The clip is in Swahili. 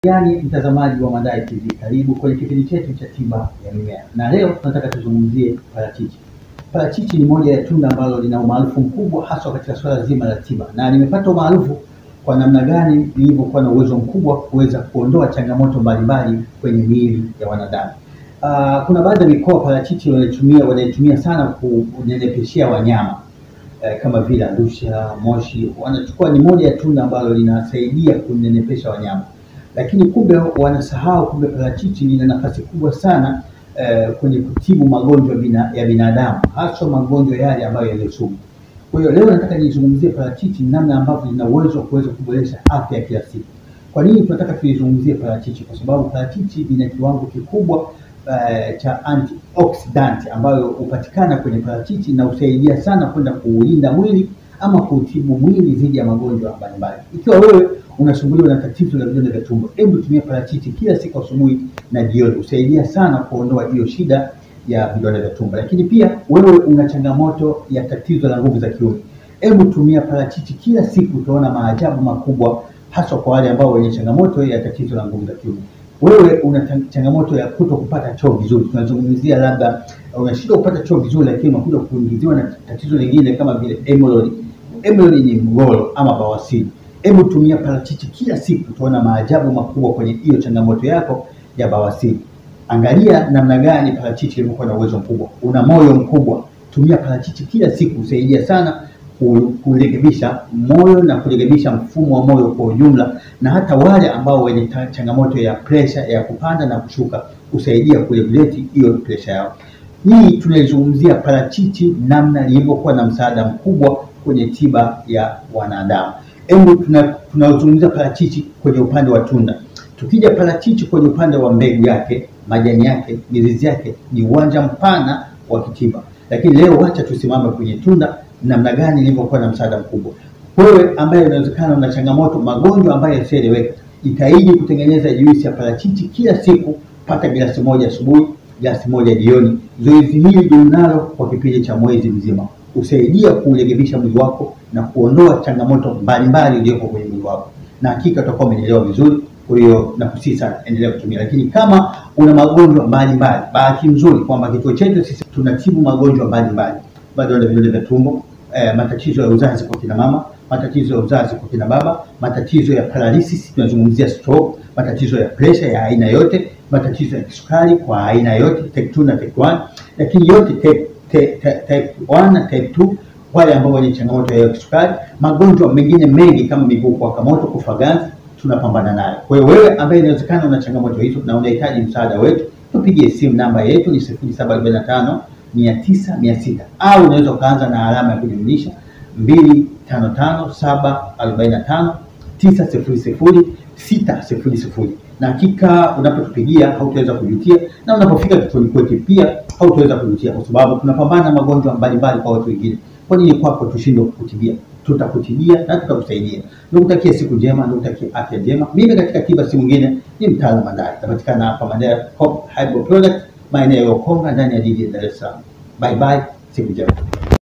Yaani mtazamaji wa Mandai TV, karibu kwenye kipindi chetu cha tiba ya mimea, na leo tunataka tuzungumzie parachichi. Parachichi ni moja ya tunda ambalo lina umaarufu mkubwa haswa katika swala zima la tiba, na limepata umaarufu kwa namna gani lilivyokuwa na uwezo mkubwa kuweza kuondoa changamoto mbalimbali kwenye miili ya wanadamu. Uh, kuna baadhi ya mikoa parachichi wanaitumia wanaitumia sana kunenepeshea wanyama eh, kama vile Arusha, Moshi, wanachukua ni moja ya tunda ambalo linasaidia kunenepesha wanyama lakini kumbe wanasahau kumbe parachichi lina nafasi kubwa sana eh, kwenye kutibu magonjwa bina, ya binadamu haswa magonjwa yale ambayo yaliyo sugu. Kwa hiyo leo nataka nizungumzie parachichi, namna ambavyo lina uwezo wa kuweza kuboresha afya ya kila siku. Kwa nini tunataka tuizungumzie parachichi? Kwa sababu parachichi lina kiwango kikubwa eh, cha antioxidant ambayo hupatikana kwenye parachichi na husaidia sana kwenda kuulinda mwili ama kuutibu mwili dhidi ya magonjwa mbalimbali. Ikiwa wewe unasumbuliwa na tatizo la vidonda vya tumbo, hebu tumia parachichi kila siku asubuhi na jioni, husaidia sana kuondoa hiyo shida ya vidonda vya tumbo. Lakini pia wewe una changamoto ya tatizo la nguvu za kiume, hebu tumia parachichi kila siku, utaona maajabu makubwa, haswa kwa wale ambao wenye changamoto ya tatizo la nguvu za kiume. Wewe una changamoto ya kuto kupata choo vizuri, tunazungumzia labda unashindwa kupata choo vizuri, lakini unakuja kuingiziwa na tatizo lingine kama vile hemorrhoid. Hemorrhoid ni mgolo ama bawasiri. Hebu tumia parachichi kila siku, utaona maajabu makubwa kwenye hiyo changamoto yako ya bawasiri. Angalia namna gani parachichi limekuwa na uwezo mkubwa. Una moyo mkubwa, tumia parachichi kila siku, husaidia sana kurekebisha moyo na kurekebisha mfumo wa moyo kwa ujumla, na hata wale ambao wenye changamoto ya presha ya kupanda na kushuka, husaidia kuregulate hiyo presha yao. Hii tunaizungumzia parachichi, namna lilivyokuwa na msaada mkubwa kwenye tiba ya wanadamu. Hebu tunazungumzia parachichi kwenye upande wa tunda. Tukija parachichi kwenye upande wa mbegu yake, majani yake, mizizi yake, ni uwanja mpana wa kitiba, lakini leo wacha tusimame kwenye tunda, namna gani ilivyokuwa na msaada mkubwa. Wewe ambaye unawezekana una changamoto magonjwa ambayo yasiyoeleweka, jitahidi kutengeneza juisi ya parachichi kila siku, pata glasi moja asubuhi, glasi moja jioni. Zoezi hili tunalo kwa kipindi cha mwezi mzima husaidia kuurekebisha mwili wako na kuondoa changamoto mbalimbali iliyoko kwenye mwili wako, na hakika utakuwa umenielewa vizuri. Kwa hiyo nakusii sana, endelea kutumia. Lakini kama una magonjwa mbalimbali, bahati nzuri kwamba kituo chetu sisi tunatibu magonjwa mbalimbali, vidonda vidonda vya tumbo, eh, matatizo ya uzazi kwa kina mama, matatizo ya uzazi kwa kina baba, matatizo ya paralysis, tunazungumzia stroke, matatizo ya pressure ya aina yote, matatizo ya kisukari kwa aina yote, type 2 na type 1, lakini yote type type 1 na type 2, wale ambao wenye changamoto ya kisukari, magonjwa mengine mengi kama miguu kuwaka moto, kufa ganzi, tunapambana nayo. Kwa hiyo wewe ambaye inawezekana una changamoto hizo na unahitaji msaada wetu, tupigie simu, namba yetu ni 0745 900 600, au unaweza ukaanza na alama ya kujumlisha 255 745 900 600 na hakika unapotupigia hautaweza kujutia, na unapofika kituoni kwetu pia hautaweza kujutia, kwa sababu tunapambana magonjwa mbalimbali kwa watu wengine. Kwa nini kwako tushindwe kukutibia? Tutakutibia na tutakusaidia. Nikutakie siku njema, nikutakie afya njema. Mimi katika tiba si mwingine ni mtaalamu Mandai, napatikana hapa Mandai Herbal Product, maeneo ya Ukonga ndani ya jiji la Dar es Salaam. Bye bye, siku njema.